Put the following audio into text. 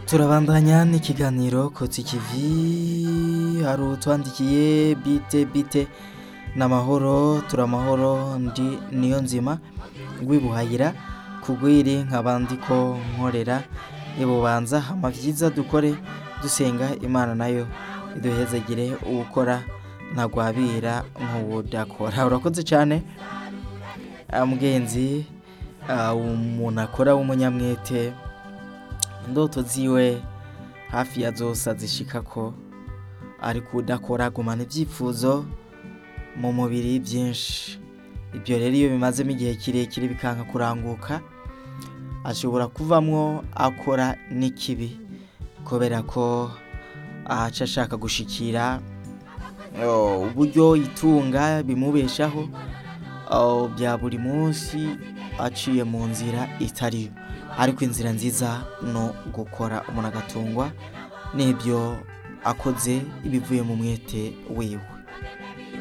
turabandanya n'ikiganiro kotsa ikivi hari utwandikiye bite bite n'amahoro turamahoro ndi niyo nzima rwibuhayira kugwiri nk'abandi ko nkorera ibubanza hama vyiza dukore dusenga imana nayo iduhezagire uwukora ntagwabira nk'uwudakora urakoze cyane Ah, mugenzi ah, umuntu akora w'umunyamwete indoto ziwe hafi ya zose azishikako ariko udakora agumana ibyifuzo mu mubiri byinshi ibyo rero iyo bimazemo igihe kirekire bikanka kuranguka ashobora kuvamwo akora n'ikibi kubera ko ahaca ashaka gushikira oh, uburyo itunga bimubeshaho oh, bya buri munsi aciye mu nzira itariyo ariko inzira nziza no gukora umuntu agatungwa n'ibyo akoze ibivuye mu mwete wiwe